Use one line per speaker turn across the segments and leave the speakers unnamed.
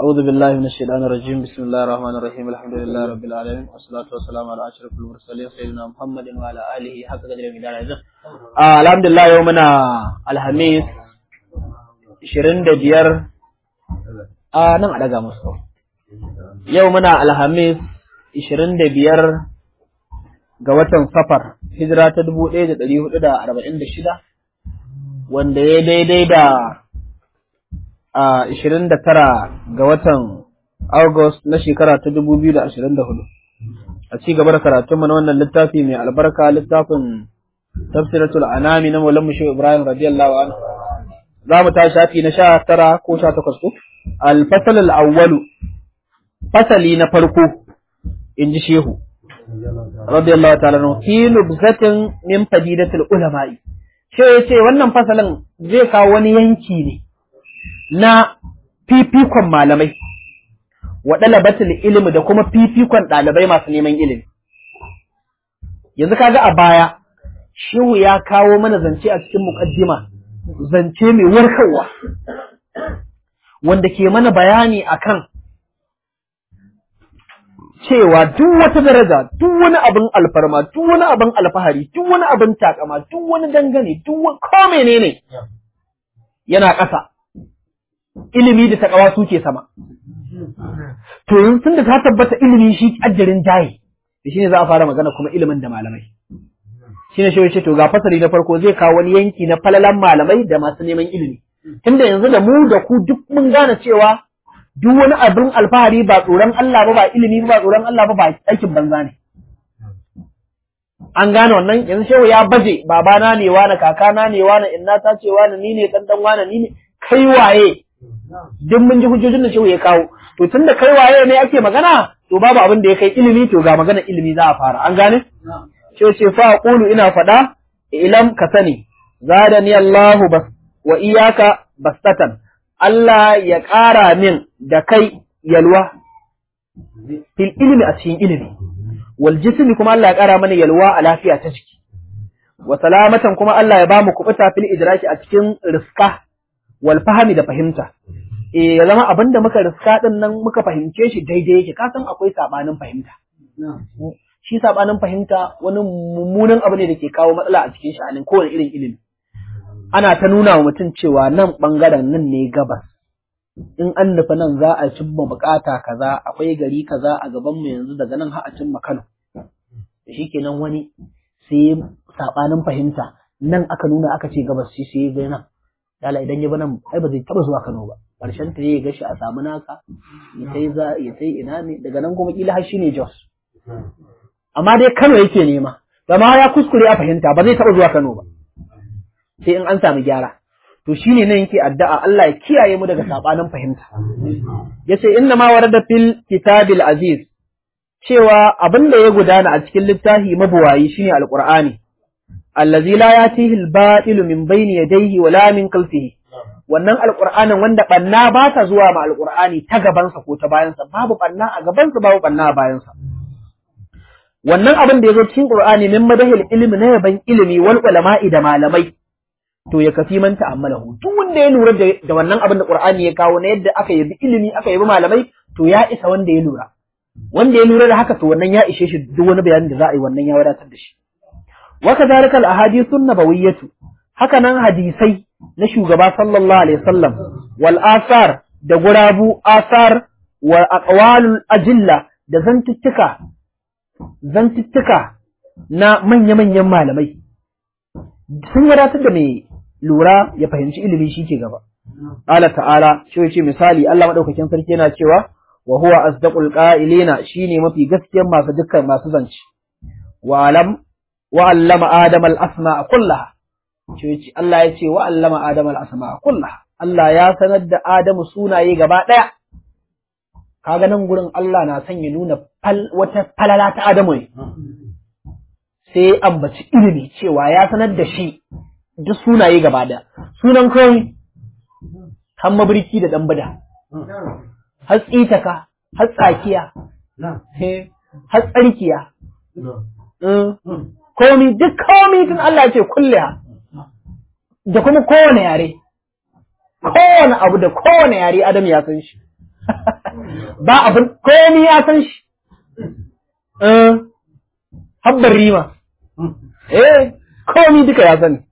أعوذ بالله من الشيطان الرجيم بسم الله الرحمن الرحيم الحمد لله رب العالمين والصلاة والسلام على أشرف المرسلين سيدنا محمد وعلى آله حق قدر من آه الحمد لله يومنا الخميس 25 a nan a daga musu yau muna alhamis 25 ga watan safar hijira ta 1446 wanda ya daidai da a 29 ga watan August na shekara ta 2024 a ci gaba da karatunmu na wannan littafi mai albarka littafin tafsiratul anami na Maulana Musho Ibrahim radiyallahu anhu za mu ta shafi na sha tara ko sha takwas ko الفصل الأول فصلي نفرقو إنجي شيخو رضي الله تعالى عنه في نبذة من فديدة العلماء shi ya ce wannan fasalin zai kawo wani yanki ne na fifikon malamai wa ɗalabatul ilimi da kuma fifikon ɗalibai masu neman ilimi yanzu kaga a baya shehu ya kawo mana zance a cikin muƙaddima zance mai warkarwa wanda ke mana bayani akan cewa duk wata daraja, duk wani abin alfarma, duk wani abin alfahari, duk wani abin takama, duk wani dangane, duk wani ko menene yana ƙasa. Ilimi da takawa suke sama. To yanzu tun da ta tabbata ilimi shi ajarin jaye, da shi ne za a fara magana kuma ilimin da malamai. Shi ne shi to ga fasari na farko zai kawo wani yanki na falalan malamai da masu neman ilimi. tunda yanzu da mu da ku duk mun gane cewa duk wani abin alfahari ba tsoron Allah ba ba ilimi ba tsoron Allah ba ba aikin banza ne an gane wannan yanzu shehu ya baje babana ne wani kakana ne wani inna ta ce wani ni ne dan dan wani ni ne kai waye duk mun ji hujjojin da shehu ya kawo to tunda kai waye ne ake magana to babu abin da ya kai ilimi to ga magana ilimi za a fara an gane shehu ce fa qulu ina fada ilam ka sani zadani Allahu bas wa iyaka bastatan Allah ya ƙara min da kai yalwa fil ilimi a cikin ilimi wal jismi kuma Allah ya ƙara mana yalwa a lafiya ta jiki wa salamatan kuma Allah ya bamu kubuta fil idraki a cikin riska wal fahmi da fahimta eh ya zama abinda muka riska din nan muka fahimce shi daidai yake ka san akwai sabanin fahimta shi sabanin fahimta wani mummunan abu ne da ke kawo matsala a cikin sha'anin kowane irin ilimi ana ta nuna wa mutum cewa nan ɓangaren nan ne gabas in an nufa nan za a cimma bukata kaza akwai gari kaza a gaban mu yanzu daga nan har a cimma Kano shi kenan wani sai sabanin fahimta nan aka nuna aka ce gabas shi sai ya nan dala idan ya bi nan ai ba zai taba zuwa Kano ba karshen ta ya gashi a samu naka ya sai za ya sai ina ne daga nan kuma kila har shine Jos amma dai Kano yake nema amma ya kuskure a fahimta ba zai taba zuwa Kano ba sai in an samu gyara to shine nan yake addu'a Allah ya kiyaye mu daga sabanin fahimta yace inna ma warada fil kitabil aziz cewa abin da ya gudana a cikin littafi mabuwayi shine alqur'ani allazi la yatihi al-batil min bayni yadayhi wala min khalfihi wannan alqur'anin wanda banna ba ta zuwa ma alqur'ani ta gabansa ko ta bayansa babu banna a gabansa babu banna a bayansa wannan abin da ya zo cikin qur'ani min madahil ilmi na yaban ilimi wal ulama'i da malamai to ya kafi man ta'ammalahu duk wanda ya lura da wannan abin da Qur'ani ya kawo na yadda aka yabi ilimi aka yabi malamai to ya isa wanda ya lura wanda ya lura da haka to wannan ya ishe shi duk wani bayanin da za a yi wannan ya wadatar da shi wa kadhalika al ahadithun nabawiyyatu haka nan hadisai na shugaba sallallahu alaihi wasallam wal asar da gurabu asar wa aqwalul ajilla da zantuttuka zantuttuka na manya-manyan malamai sun wadatar da mai lura ya fahimci ilimi shi ke gaba. Allah ta'ala shi ce misali Allah maɗaukakin sarki yana cewa wa huwa asdaqul qa'ilina shine mafi gaskiyar masu dukkan masu zance. Wa alam wa allama adam al asma'a kullaha. Shi Allah ya ce wa allama adam al asma'a kullaha. Allah ya sanar da Adamu sunaye gaba ɗaya. Kaga nan gurin Allah na son ya nuna wata falala ta Adamu ne. sai ambaci ilimi cewa ya sanar da shi duk sunaye gaba da sunan kawai har mabirki da ɗan bada har tsitaka har tsakiya har tsarkiya komi duk komi tun Allah ce kulle da kuma kowane yare kowane abu da kowane yare Adam ya san shi ba abin komai ya san shi eh habbar rima eh komai duka ya sani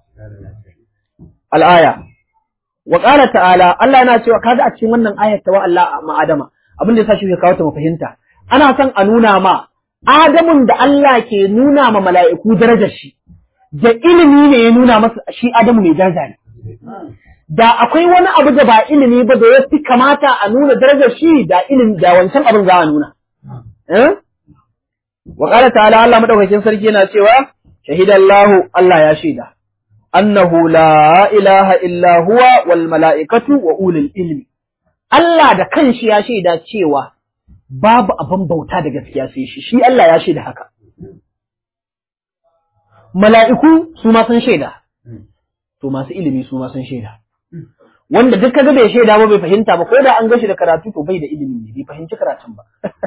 al'aya wa qala ta'ala Allah yana cewa kaga a cikin wannan ayat ta wa Allah ma Adama abin da yasa shi ya kawo ta mu fahimta ana son a nuna ma Adamun da Allah ke nuna ma mala'iku darajar shi da ilimi ne ya nuna masa shi Adamu mai daraja ne da akwai wani abu da ba ilimi ba da ya fi kamata a nuna darajar shi da ilimi da wancan abin za a nuna eh wa qala ta'ala Allah madaukakin sarki yana cewa shahidallahu Allah ya shaida annahu la ilaha illa huwa wal mala'ikatu wa ulul ilmi Allah da kanshi ya shaida cewa babu abin bauta da gaskiya sai shi shi Allah ya shaida haka mala'iku su ma sun shaida to masu ilimi su ma sun shaida wanda duk kaga bai shaida ba bai fahimta ba ko da an gashi da karatu to bai da ilimi ne bai fahimci karatun ba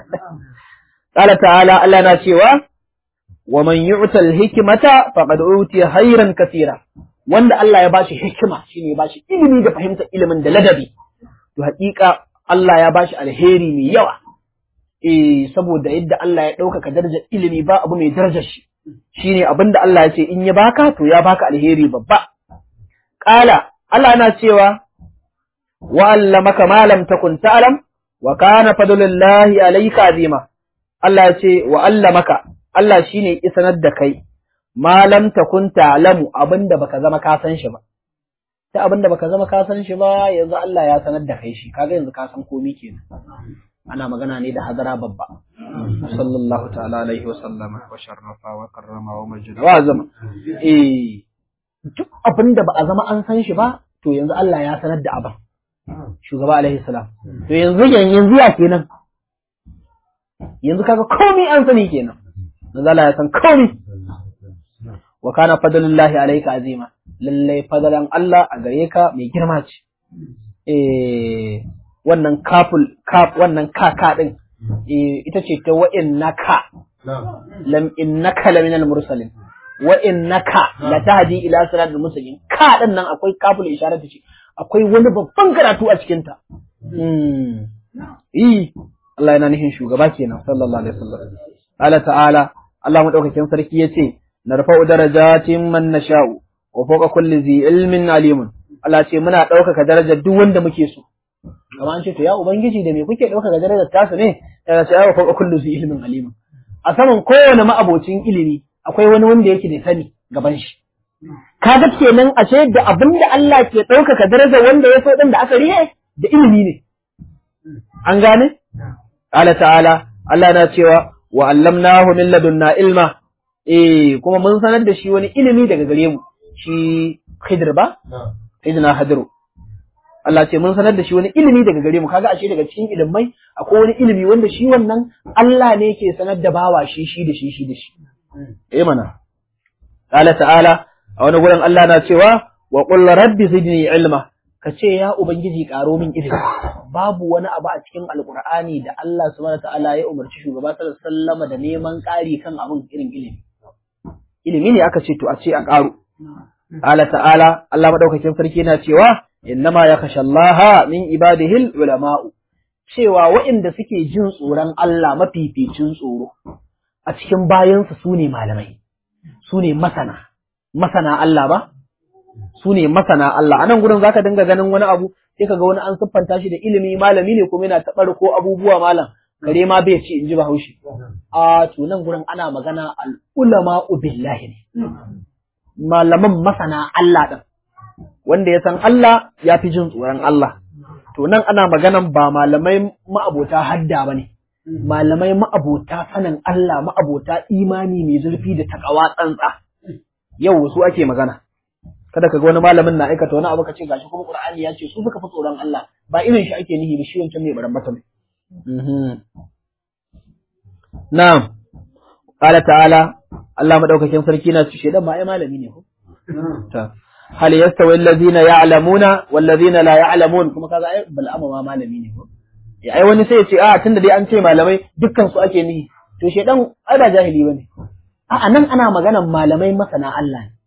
qala ta'ala Allah na cewa wa man yu'ta al-hikmata faqad utiya khairan katira wanda Allah ya bashi hikima shine ya bashi ilimi da fahimtar ilimin da ladabi to haƙiƙa Allah ya bashi alheri mai yawa eh saboda yadda Allah ya ɗaukaka darajar ilimi ba abu mai darajar shi shine abinda Allah ya ce in ya baka to ya baka alheri babba qala Allah yana cewa wa allamaka ma lam takun ta'lam wa kana fadlullahi alayka azima Allah ya ce wa allamaka Allah shine isanar da kai ma lam takun ta'lamu abinda baka zama ka san shi ba ta abinda baka zama ka san shi ba yanzu Allah ya sanar da kai shi kaga yanzu ka san komai kenan ana magana ne da hadara babba sallallahu ta'ala alaihi wa sallama wa sharrafa wa karrama wa majida wa zama eh duk abinda ba a zama an san shi ba to yanzu Allah ya sanar da abin shugaba alaihi salam to yanzu yanzu ya kenan yanzu kaga komai an sani kenan yanzu Allah ya san komai wa kana fadlullahi alayka azima lalle fadalan Allah a gare ka mai girma ce eh wannan kaful kaf wannan kaka din eh ita ce ta wa innaka lam innaka laminal mursalin wa innaka latahdi ila siratal mustaqim ka din nan akwai kaful isharar ce akwai wani babban karatu a cikin ta mm eh Allah yana nufin shugaba kenan sallallahu alaihi wasallam Allah ta'ala Allah madaukakin sarki yace narfa'u darajatin man nasha'u wa fawqa kulli zi ilmin alimun Allah ce muna ɗaukaka darajar duk wanda muke so kamar an ce to ya ubangiji da me kuke ɗaukaka darajar tasu ne ya ce ya fawqa kulli zi ilmin alimun a saman kowane ma'abocin ilimi akwai wani wanda yake da sani gaban shi kaga kenan a ce da abin da Allah ke ɗaukaka darajar wanda ya so din da aka riye da ilimi ne an gane Allah ta'ala Allah na cewa wa allamnahu min ladunna ilma eh kuma mun sanar da shi wani ilimi daga gare mu shi Khidir ba Sayyidina Hadiru Allah ce mun sanar da shi wani ilimi daga gare mu kaga ashe daga cikin ilimai akwai wani ilimi wanda shi wannan Allah ne ke sanar da bawa shi shi da shi shi da shi eh mana Allah ta'ala a wani gurin Allah na cewa wa qul rabbi zidni ilma ka ce ya ubangiji karo min ilimi babu wani abu a cikin alqur'ani da Allah subhanahu ta'ala ya umarci shugaba sallallahu alaihi wasallam da neman ƙari kan abin irin ilimi ilimi ne aka ce to a ce a ƙaro Allah ta'ala Allah madaukakin sarki yana cewa innama yakhsha Allah min ibadihi ulama'u cewa waɗanda suke jin tsoron Allah mafificin tsoro a cikin bayansu su ne malamai su ne masana masana Allah ba su ne masana Allah a nan gurin zaka dinga ganin wani abu sai ka ga wani an siffanta shi da ilimi malami ne kuma yana taɓar ko abubuwa malam kare ma bai ci in ji bahaushe a to nan gurin ana magana al'ulama billahi ne malaman masana Allah ɗin wanda ya san Allah ya fi jin tsoron Allah to nan ana maganan ba malamai ma'abota hadda ba ne malamai ma'abota sanin Allah ma'abota imani mai zurfi da takawa tsantsa yau su ake magana kada ka ga wani malamin na aikata wani abu ka ce gashi kuma Qur'ani ya ce su suka fi tsoron Allah ba irin shi ake nihi ba shi wancan mai barambata ne Na'am, ƙala ta'ala, Allah maɗaukakin sarki na ce, shaidan ma ai malami ne ko? Ta. Hal yasta wa allazina ya'lamuna wallazina la ya'lamun kuma kaga ai bal'ama ma malami ne ko? Ya ai wani sai ya ce a tunda dai an ce malamai dukkan su ake nihi. To shaidan ai ba jahili bane. A nan ana maganan malamai masana Allah ne.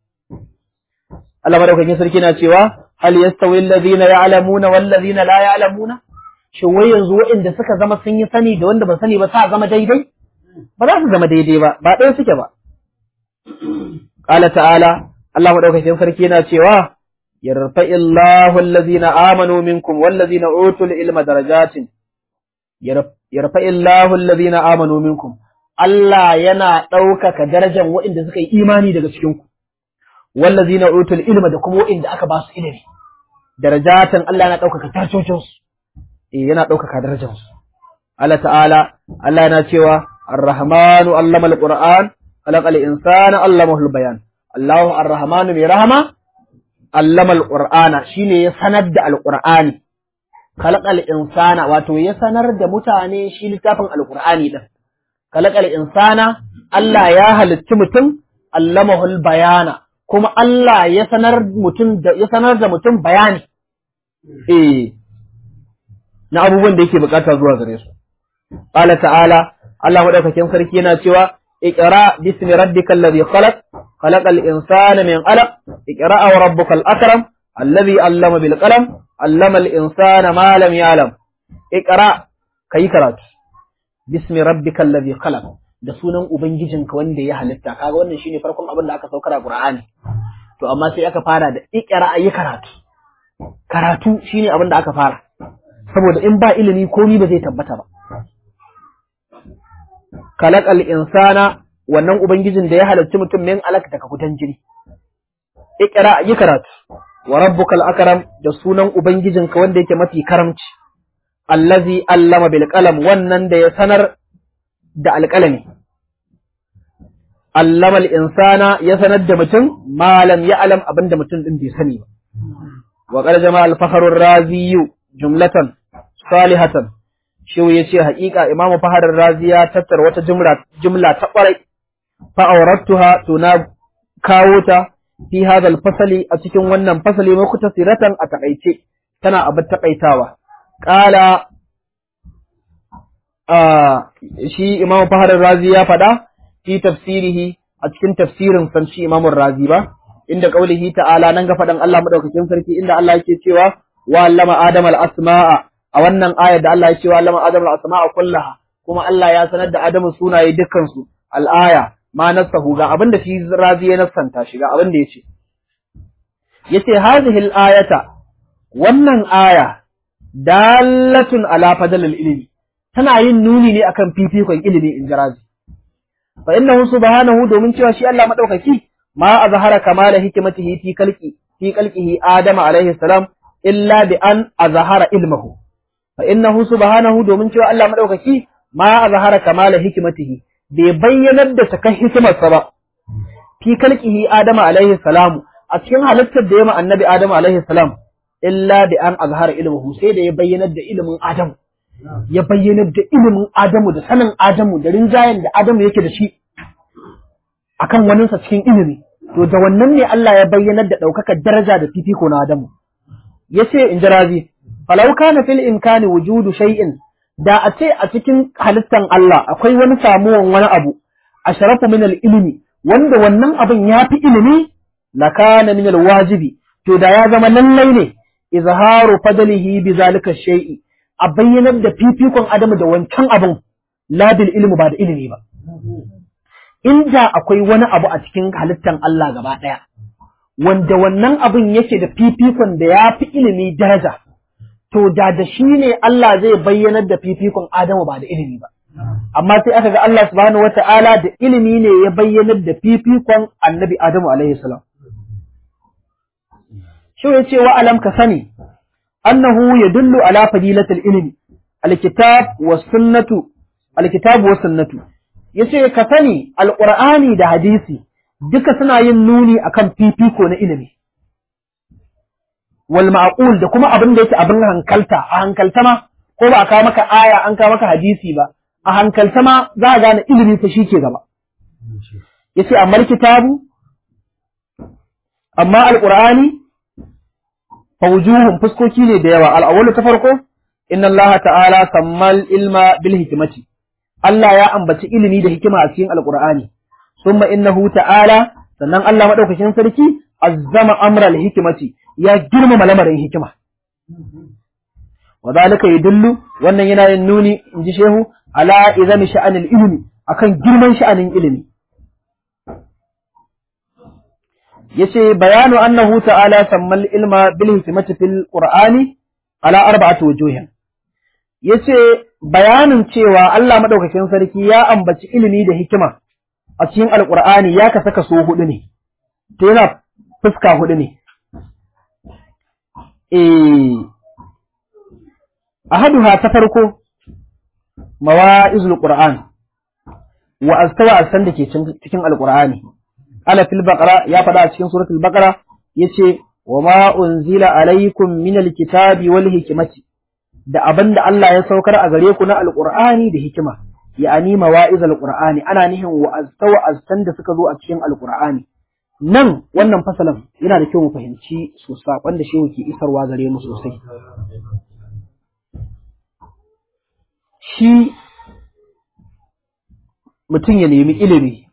Allah maɗaukakin sarki na cewa hal yastawi allazina ya'lamuna wallazina la ya'lamuna shin wai yanzu waɗanda suka zama sun yi sani da wanda ba sani ba sa zama daidai ba za su zama daidai ba ba ɗaya suke ba qala ta'ala Allah madaukakin sarki yana cewa yarfa'illahu allazina amanu minkum wallazina utul ilma darajatin yarfa'illahu allazina amanu minkum Allah yana ɗaukaka darajar waɗanda suka yi imani daga cikin ku wallazina utul ilma da kuma waɗanda aka ba su ilimi darajatan Allah yana ɗaukaka tarcocinsu eh yana ɗaukaka darajarsu Allah ta'ala Allah yana cewa Ar-Rahmanu allama al-Qur'an khalaqal insana allamahu al-bayan Allahu Ar-Rahmanu mai rahama allama al-Qur'ana shine ya sanar da al-Qur'ani khalaqal insana wato ya sanar da mutane shi littafin al-Qur'ani din khalaqal insana Allah ya halitti mutum allamahu al-bayana kuma Allah ya sanar mutum da ya sanar da mutum bayani eh na abubuwan da yake bukata zuwa gare su. Qala ta'ala Allah madaukakin sarki yana cewa iqra bismi rabbikal ladhi khalaq khalaqal insana min 'alaq iqra wa rabbukal akram alladhi 'allama bil qalam 'allama al insana ma lam ya'lam iqra kai karatu bismi rabbikal ladhi khalaq da sunan ubangijinka wanda ya halitta kaga wannan shine farkon abin da aka saukar a Qur'ani to amma sai aka fara da iqra ayi karatu karatu shine abin da aka fara saboda in ba ilimi komi ba zai tabbata ba. Kalakal insana wannan Ubangijin da ya halarci mutum min alak daga kudan jini. Ikira yi karatu, wa rabbukal akram da sunan Ubangijinka wanda yake mafi karamci, allazi allama bil qalam wannan da ya sanar da alƙalami. Allama insana ya sanar da mutum malam ya alam abin da mutum ɗin bai sani ba. Wa qad jama'a al-fakhrur raziyu jumlatan salihatan shi ya ce haƙiƙa imamu faharar razi ya tattara wata jumla jumla ta ƙwarai fa aurattuha to na kawo ta fi hadal fasali a cikin wannan fasali mai kuta siratan a takaice tana abin takaitawa qala shi imamu faharar razi ya faɗa fi tafsirihi a cikin tafsirin san shi imamun razi ba inda kaulihi ta'ala nan ga faɗan Allah madaukakin sarki inda Allah yake cewa wa allama adama al-asma'a a wannan ayar da Allah ya ce wa allama adama al-asma'a kullaha kuma Allah ya sanar da Adamu sunaye dukkan su al-aya ma nasahu ga abin da shi razi ya nasanta shi ga abin da yace yace hadhihi al-ayata wannan aya dalatun ala fadl al-ilmi tana yin nuni ne akan fifikon ilimi in jirazi fa innahu subhanahu domin cewa shi Allah madaukaki ma azhara kamala hikmatihi fi khalqi fi khalqihi adama alaihi salam illa bi an azhara ilmahu fa innahu subhanahu domin cewa Allah madaukaki ma azhara kamala hikmatihi bai bayyanar da sakan hikimarsa ba fi kalqihi adama alaihi salam a cikin halittar da ya annabi adama alaihi salam illa bi an azhara ilmuhu sai da ya bayyanar da ilimin adamu ya bayyanar da ilimin adamu da sanin adamu da rinjayen da adamu yake da shi akan waninsa cikin ilimi to da wannan ne Allah ya bayyanar da ɗaukakar daraja da fifiko na adamu yace in jirazi falau kana fil imkani wujudu shay'in da a ce a cikin halittan Allah akwai wani samuwan wani abu asharafu min al ilmi wanda wannan abin ya fi ilimi la kana min al wajibi to da ya zama lallai ne izharu fadlihi bi zalika shay'i a bayyanar da fifikon adamu da wancan abin la bil ilmi ba da ilimi ba inda akwai wani abu a cikin halittan Allah gaba ɗaya wanda wannan abin yake da fifikon da ya fi ilimi daraja, to da da shi ne Allah zai bayyanar da fifikon Adamu ba da ilimi ba. Amma sai aka ga Allah subhanahu wata'ala da ilimi ne ya bayyanar da fifikon annabi Adamu alaihi salam. Shi ya ce wa alam ka sani, annahu ya dullu ala fadilatul ilimi, alkitab wa sunnatu, alkitab wa sunnatu. Ya ce ka sani alƙur'ani da hadisi duka suna yin nuni akan fifiko na ilimi wal ma'qul da kuma abin da yake abin hankalta a hankalta ma ko ba a kawo maka aya an kawo maka hadisi ba a hankalta ma za a gane ilimi fa shi ke gaba yace amma kitabu amma alqur'ani fa wujuhum fuskoki ne da yawa al ta farko inna allaha ta'ala sammal ilma bil hikmati Allah ya ambaci ilimi da hikima a cikin alqur'ani ثم إنه تعالى sannan Allah madaukakin sarki azzama amra al-hikmati ya girmama lamarin hikima wa zalika yadullu wannan yana yin nuni inji shehu ala izami sha'anil ilmi akan girman sha'anin ilimi yace bayanu annahu ta'ala sammal ilma bil hikmati fil qur'ani ala arba'ati wujuhin yace bayanin cewa Allah madaukakin sarki ya ambaci ilimi da hikima a cikin alqur'ani ya ka saka so hudu ne to yana fuska hudu ne eh ahaduha ta farko mawa'izul qur'an wa astawa asan da ke cikin alqur'ani ala fil baqara ya faɗa a cikin suratul baqara yace wa ma unzila alaykum minal kitabi wal hikmati da abinda Allah ya saukar a gare ku na alqur'ani da hikima ya'ani mawa'izul qur'ani ana nihin wa astawa asan da suka zo a cikin alqur'ani nan wannan fasalan yana da kyau mu fahimci su saƙon da shehu ke isarwa gare mu sosai shi mutum ya nemi ilimi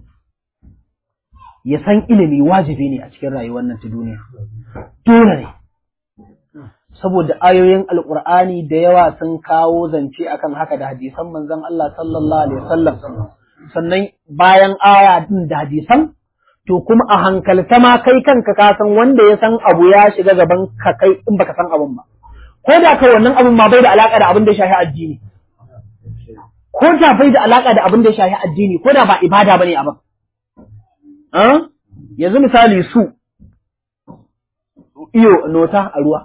ya san ilimi wajibi ne a cikin rayuwar nan ta duniya dole ne saboda ayoyin alkur'ani da yawa sun kawo zance akan haka da hadisan manzon Allah sallallahu alaihi wasallam sannan bayan aya din da hadisan to kuma a hankalta ma kai kanka ka san wanda ya san abu ya shiga gaban ka kai in baka san abun ba ko da kai wannan abun ma bai da alaka da abin da ya shafi addini ko da bai da alaka da abin da ya shafi addini ko da ba ibada bane abin yanzu misali su iyo nota a ruwa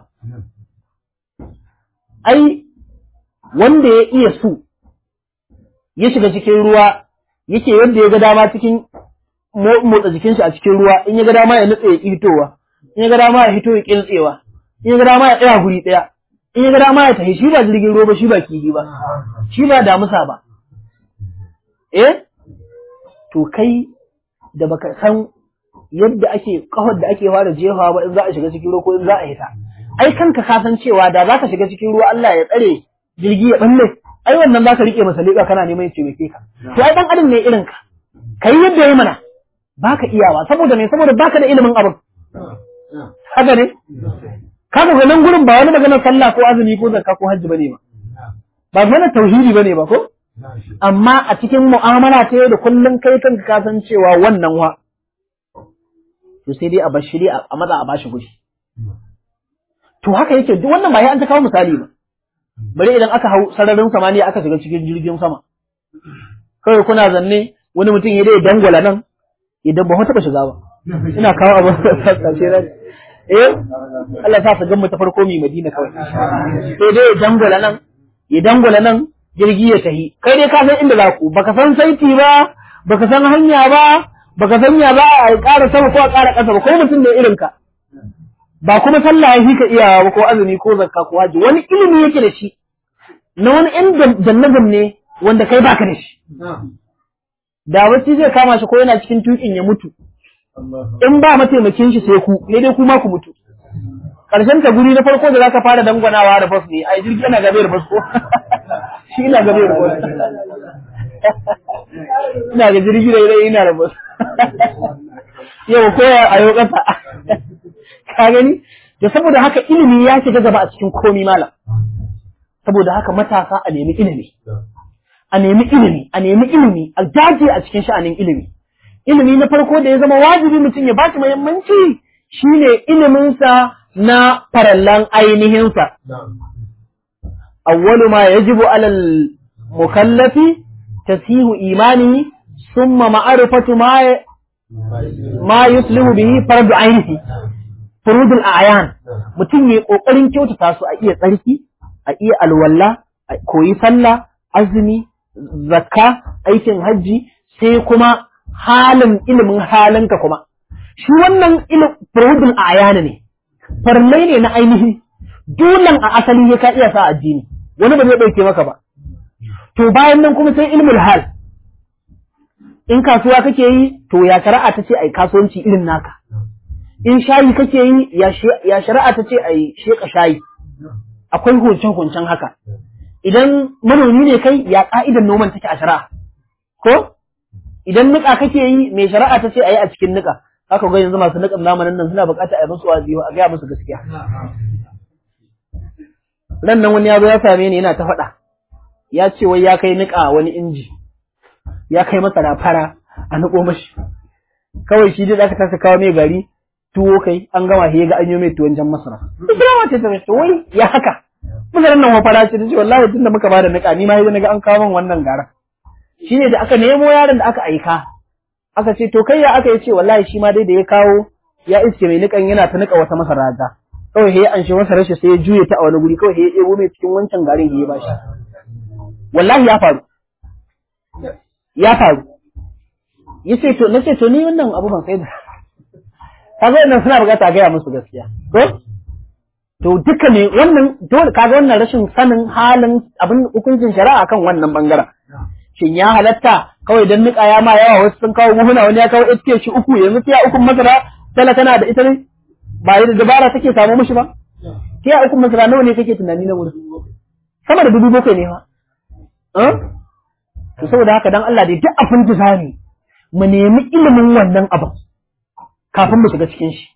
ai wanda ya iya su ya shiga cikin ruwa yake yadda ya ga dama cikin motsa jikin shi a cikin ruwa in ya ga dama ya nutse ya hitowa in ya ga dama ya hito ya kintsewa in ya ga dama ya tsaya guri ɗaya in ya ga dama ya tafi shi ba jirgin ruwa ba shi ba kifi ba shi ba damusa ba eh to kai da baka san yadda ake kafar da ake fara jefawa ba in za a shiga cikin ruwa ko in za a hita ai kanka ka san cewa da za ka shiga cikin ruwa Allah ya tsare jirgi ya balle ai wannan za ka rike masa leƙa kana neman ya taimake ka to ai dan adam ne irin ka kai yadda yayi mana baka iyawa saboda me saboda baka da ilimin abin haka ne kaga ga nan gurin ba wani maganar sallah ko azumi ko zakka ko hajji bane ba ba maganar tauhidi bane ba ko amma a cikin mu'amala ta yau da kullum kai kanka ka san cewa wannan wa to sai dai a bashi dai a maza a bashi gushi to haka yake duk wannan ba ya an ta kawo misali ba bari idan aka hau sararin samaniya aka shiga cikin jirgin sama kawai kuna zanne wani mutum ya dai dangwala nan idan ba taɓa shiga ba ina kawo abin sassace ran eh Allah sa su gammu ta farko mi Madina kawai sai dai ya dangwala nan ya dangwala nan jirgi ya tahi kai dai ka san inda za ku baka san saiti ba baka san hanya ba baka san ya za a ƙara sama ko a ƙara ƙasa ba ko mutum ne irin ka ba kuma sallah ya ka iyawa ba ko azumi ko zakka ko haji wani ilimi yake da shi na wani ɗan jannabin ne wanda kai baka da shi da wacce zai kama shi ko yana cikin tukin ya mutu in ba mataimakin shi sai ku ne dai kuma ku mutu karshen ta guri na farko da zaka fara dangwanawa da bas ne ai jirgi yana gabe da bas ko shi ina gabe da bas ina ga jirgi da ina ina da bas yau ko a yau kasa ka gani da saboda haka ilimi ya shiga gaba a cikin komi malam saboda haka matasa a nemi ilimi a nemi ilimi a nemi ilimi a dace a cikin sha'anin ilimi ilimi na farko da ya zama wajibi mutum ya bashi muhimmanci shine iliminsa na farallan ainihinsa awwalu ma yajibu alal mukallafi tasihu imanihi summa ma'rifatu ma ma yuslihu bihi fardu ainihi furudul a'yan mutum ya kokarin kyautata su a iya tsarki a iya alwala a koyi sallah azumi zakka aikin hajji sai kuma halin ilimin halinka kuma shi wannan furudul a'yan ne farmai ne na ainihi dolan a asali ya ka iya sa addini wani ba zai dauke maka ba to bayan nan kuma sai ilmul hal in kasuwa kake yi to ya shari'a ta ce ai kasuwanci irin naka in shayi kake yi ya shari'a ta ce ai sheka shayi akwai huncen huncen haka idan manomi ne kai ya ka'idan noman take a shari'a ko idan nika kake yi mai shari'a ta ce ayi a cikin nika haka ga yanzu masu nikan zamanin nan suna buƙatar a yi musu wazi a gaya musu gaskiya ran nan wani ya zo ya same ni yana ta faɗa ya ce wai ya kai niƙa wani inji ya kai masa da fara a niƙo mashi kawai shi dai aka tasa kawo mai gari tuwo kai an gama he ga an yi mai tuwon jan masara Ibrahim ce ta mai wai ya haka musaran nan wafara ce ta ce wallahi tunda muka bada niƙa ni ma na ga an kawo min wannan gara shine da aka nemo yaron da aka aika aka ce to kai ya aka yi ce wallahi shi ma dai da ya kawo ya iske mai niƙan yana ta niƙa wata masara ta kawai he an shi masa rashi sai ya juye ta a wani guri kawai he ya ɗebo mai cikin wancan garin he ya bashi wallahi ya faru ya faru ya ce to na ce to ni wannan abu ban sai da kaga wannan suna bukata gaya musu gaskiya ko to duka ne wannan dole kaga wannan rashin sanin halin abin hukuncin shari'a kan wannan bangaren shin ya halatta kawai dan nika ya ma yawa wasu sun kawo muhuna wani ya kawo ita shi uku yanzu tiya uku masara tala tana da ita ne ba da dabara take samu mishi ba tiya uku masara nawa ne kake tunani na wurin sama da dubu bakwai ne fa to saboda haka dan Allah dai duk abin da zamu mu nemi ilimin wannan abin kafin mu shiga cikin shi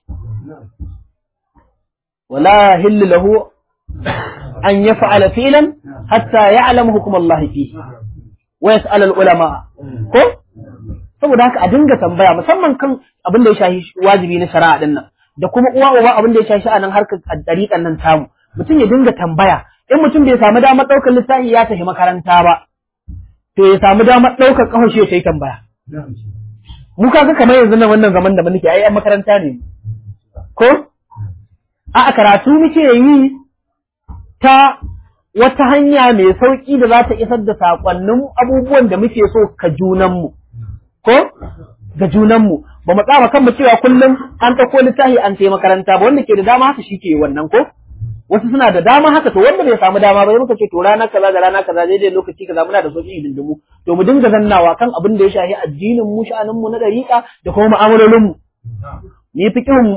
wala hillu lahu an yaf'ala fi'lan hatta ya'lamu hukum Allah fihi wa yas'al al-ulama ko saboda haka a dinga tambaya musamman kan abin da ya shafi wajibi na shari'a din nan da kuma uwa uba abin da ya shafi a nan harkar dariƙan nan tamu mutum ya dinga tambaya in mutum bai samu damar ɗaukar littafi ya tafi makaranta ba to ya samu damar ɗaukar ƙafar shi ya yi tambaya mu kaga kamar yanzu nan wannan zaman da muke ai yan makaranta ne ko a karatu muke yi ta wata hanya mai sauƙi da za ta isar da saƙonnin abubuwan da muke so ka junanmu ko ga junanmu ba mu tsama kanmu cewa kullum an ɗauko littafi an sai makaranta ba wanda ke da dama haka shi ke wannan ko wasu suna da dama haka to wanda bai samu dama ba muka ce to rana kaza da rana kaza daidai lokaci kaza muna da sauki dindimu to mu dinga zannawa kan abin da ya shafi addinin mu sha'anin mu na dariƙa da kuma mu'amalolin mu ni fiqhun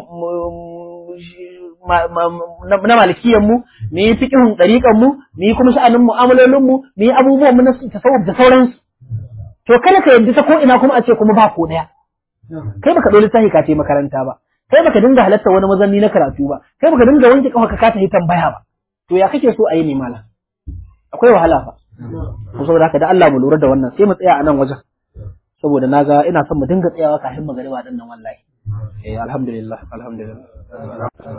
na malikiyan mu ni fiqhun dariƙan mu ni kuma sha'anin mu'amalolin mu ni abubuwan mu na tasawuf da sauransu to kada ka yadda ta ko ina kuma a ce kuma ba ko daya kai baka dole littafi ka ce makaranta ba kai baka dinga halatta wani mazanni na karatu ba kai baka dinga wanke kafa ka kasa yi tambaya ba to ya kake so a yi ne mala akwai wahala fa to saboda haka da Allah mu lura da wannan sai mu tsaya a nan wajen saboda naga ina son mu dinga tsayawa kafin magariba din nan wallahi eh alhamdulillah alhamdulillah